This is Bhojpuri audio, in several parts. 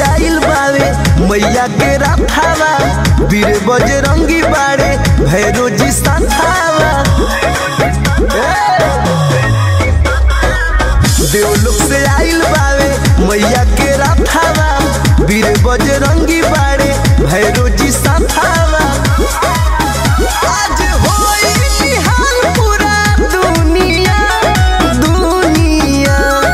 आइल बावे मैया के राथावा वीर बजरंगी बाड़े भैरो जी संथावा देवलोक से आइल बावे मैया के राथावा वीर बजरंगी बाड़े भैरो जी संथावा आज होई निहाल पूरा दुनिया दुनिया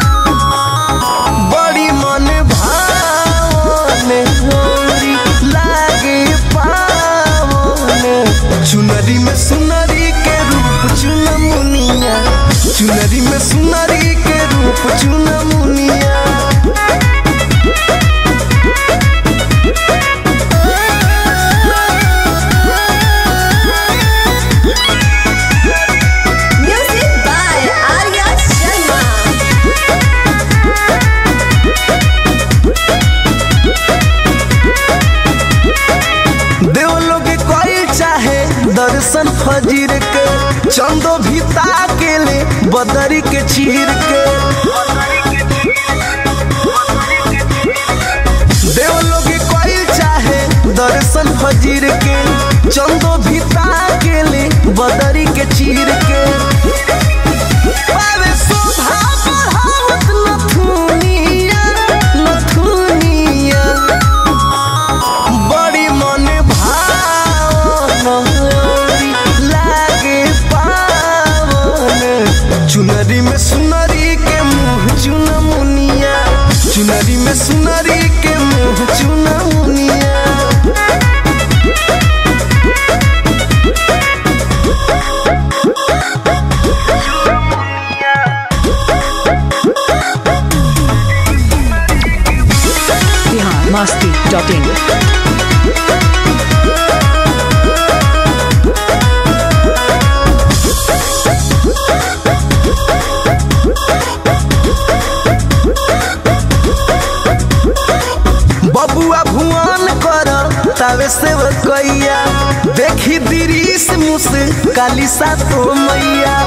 बड़ी मन भावन होरी लागे पावन चुनरी में सुनरी के रूप चुन मुनिया चुनरी में सुनरी के रूप चुन मुनिया Music by Arya Sharma. देवलोग कोई चाहे दर्शन फजीर के चंदो भी ताके ले बदरी के चीर के देवलोग कोई चाहे दर्शन फजीर के चंदो भी ताके ले बदरी के चीर के पावे शोभा बढ़ावत नथुनिया नथुनिया बड़ी मन भावन लागे पावन चुनरी में सुनरी के मुँह चुन मुनिया चुनरी में सुनरी के मुँह चुन मुनिया बिहार मस्ती डॉट इन बबुआ भुवन कर तावे से कैया देखी दिरीस मुस काली सा तो मैया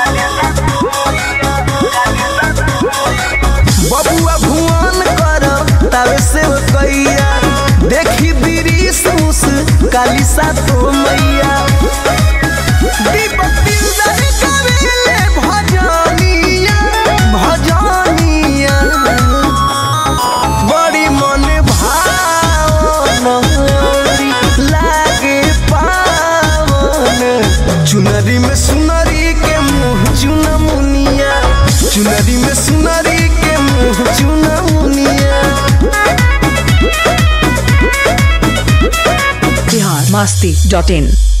बबुआ भुवन कर तावे से कैया देखी दिरीस मुस काली सा तो मैया दीपक दिलदार करेले भजनिया भजनिया बड़ी मन भावन लागे पावन चुनरी में सुनरी के मुँह चुन मुनिया चुनरी में सुनरी के मुँह चुन मुनिया बिहार मस्ती डॉट इन